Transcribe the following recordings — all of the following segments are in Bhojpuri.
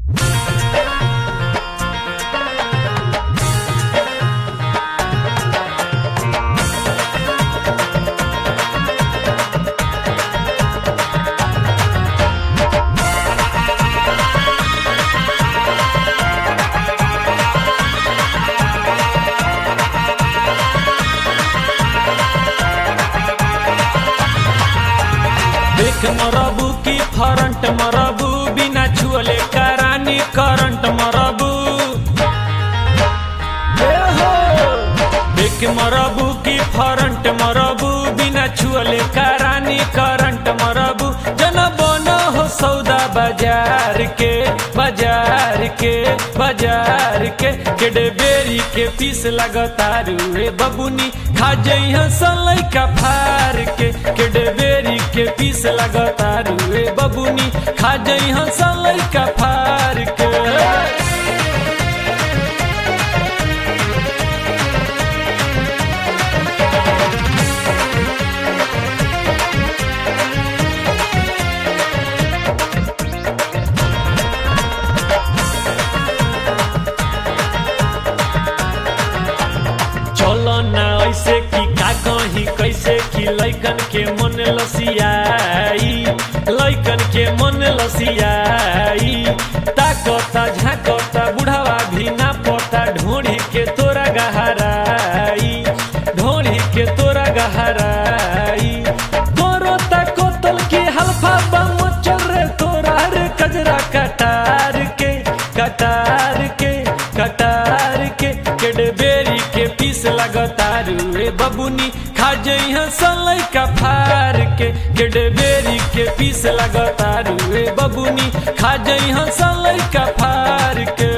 देख मरबू की फरंट मरबू बिना छुअले करानी करंट मरबू ए हो देख मरबू की फरंट मरबू बिना छुअले करानी करंट मरबू जन बन हो सौदा बाजार के बाजार के बाजार के केडे बेरी के पीस लगतारू रे बबुनी खा जइह सलै का फार के केडे बेरी के पीस लगतारू रे बबुनी खा जइह सलै का फार के चलो ना ऐसे कि का कही कैसे कि लैकन के मन लसियाई लैकन के मन लसियाई ताकता झाकता बुढ़ावा भी ना पता ढोढ़ी के तोरा गहराई ढोढ़ी के तोरा गहराई तोरो ताकोतल के हल्फा बम चल रे तोरा रे कजरा कटार के कटार के कटार के केडबेरी के पीस लगतारू रे बबुनी खा जइह सलै का फार के केडबेरी के पीस लगतारू रे बबुनी खा जइह सलै का फार के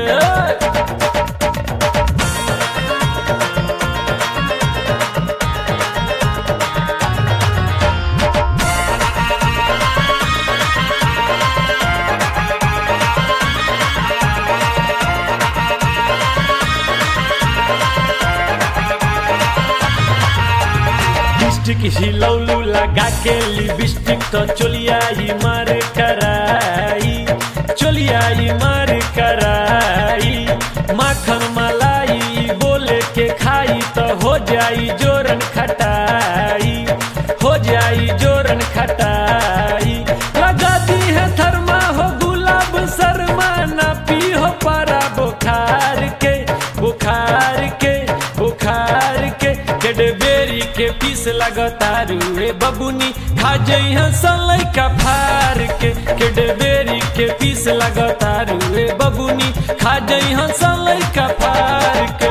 लिपस्टिक हिलौलू लगा के लिपस्टिक तो चोलिया ही मार कराई चोलिया ही मार कराई माखन मलाई बोले के खाई तो हो जाई जोरन खटाई हो जाई जोरन खटाई लगा दी है थर्मा हो गुलाब शर्मा ना पी हो पारा बुखार के बुखार के बुखार के केडबेरी के पीस लगतारू रे बबुनी खा जइह सलै का फार के केडबेरी के पीस लगतारू रे बबुनी खा जइह सलै का फार के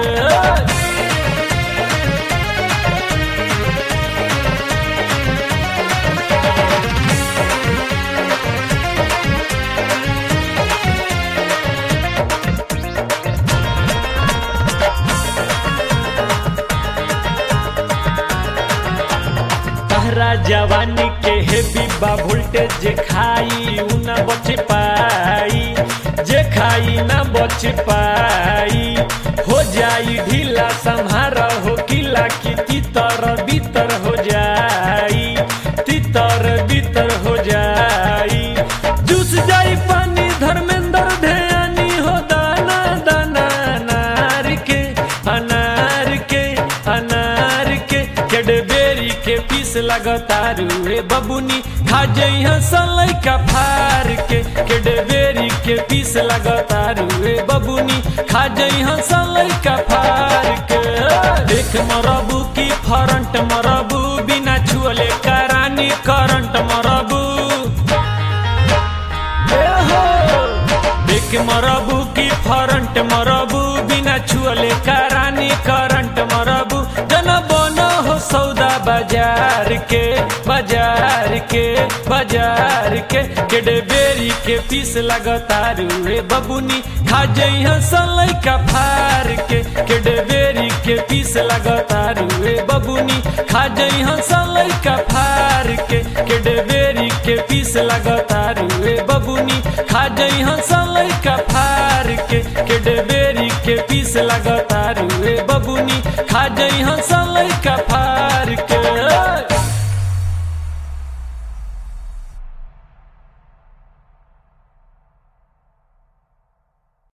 तहरा जवानी के हेवी बा वोल्टेज जे खाई उ ना बच पाई जे खाई ना बच पाई हो जाई ढीला संहार हो किला की तितर बितर हो जाई तितर बितर हो जाई जूस जाई पानी धर्मेंद्र ध्यानी हो दाना दाना अनार के अनार के अनार के केडबेरी के पीस लगतारू रे बबुनी खा जइह सलै का फार के केडबेरी के पीस लगतारू रे बबुनी खा जइह सलै का फार के देख मरबू की फरंट मरबू बिना छुअले करानी करंट मरबू ए हो देख मरबू की फरंट मरबू बिना छुअले करानी करंट मरबू जन बन हो सौदा बाजार के बाजार के बाजार के केडबेरी के पीस लगतारू रे बबुनी खा जइह सलै का फार के केडबेरी के पीस लगतारू रे बबुनी खा जइह सलै का फार के केडबेरी के पीस लगतारू रे बबुनी खा जइह सलै का फार के केडबेरी के पीस लगतारू रे बबुनी खा जइह